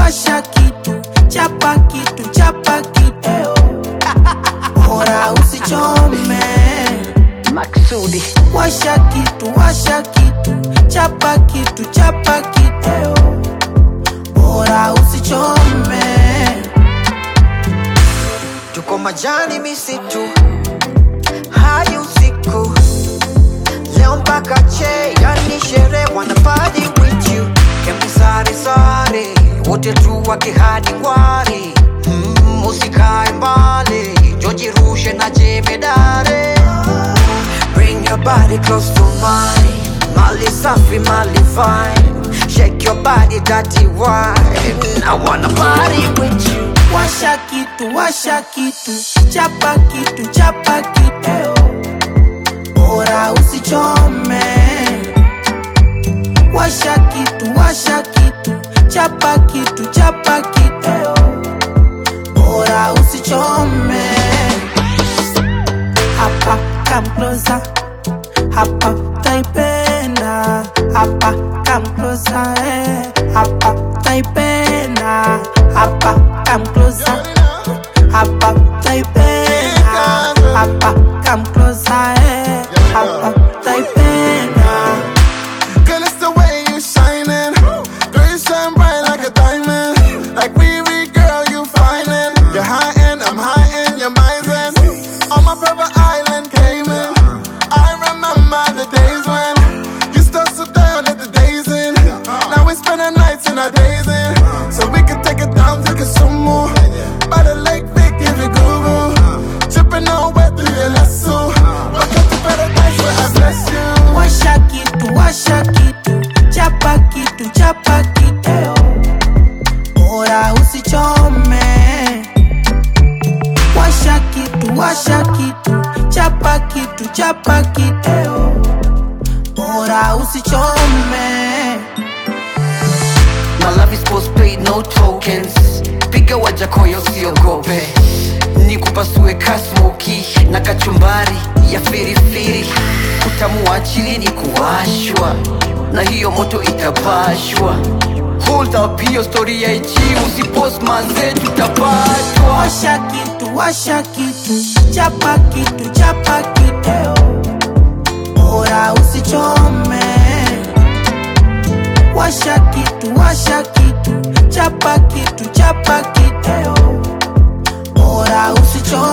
washa kitu, chapa kitu, chapa kitu, bora usichome. Maksudi Washa kitu, washa kitu, chapa kitu, chapa kitu, bora usichome. tuko majani misitu hadi usiku leo mpaka che yani shere wana party with you kemsari sare wote tu wakihadi kwari mm, usikae mbali jojirushe na jemedare bring your body close to mine mali safi mali fine shake your body dirty wine I wanna party with you Washa kitu, washa kitu, chapa kitu, chapa kitu, bora usichome. Washa kitu, washa kitu, chapa kitu, chapa kitu, bora usichome. Hapa come closer, hapa taipenda, hapa come closer, eh. hapa taipenda, hapa come closer, hapa taipenda, hapa come closer, eh. hapa taipenda. Girl, it's the way you shining. Girl, you shine bright like a diamond. Like Riri, girl, you finin'. You're high end, I'm high end, you're mine. On my private island, Cayman. I remember the days when you still so down at the days in. Now we spending nights in our days in. So we can take it down to Kisumu. By the lake, big, give it Google. Tripping on wet through your lasso. Welcome to paradise where I bless you. Washa kitu, washa kitu, chapa kitu, chapa kitu, bora usichome. Washa kitu, washa kitu, chapa kitu, chapa kitu, bora usichome. My love is postpaid, no tokens. Piga wajakoyo siogope, nikupasue kasmoki na kachumbari ya firifiri. Utamu wa chili ni kuwashwa, na hiyo moto itapashwa. Hold up, hiyo story ya IG usipost manze, tutapatwa. Washa kitu, washa kitu, chapa kitu, chapa kitu, bora usichome. Washa kitu, washa kitu, chapa kitu, chapa kitu, bora usichome.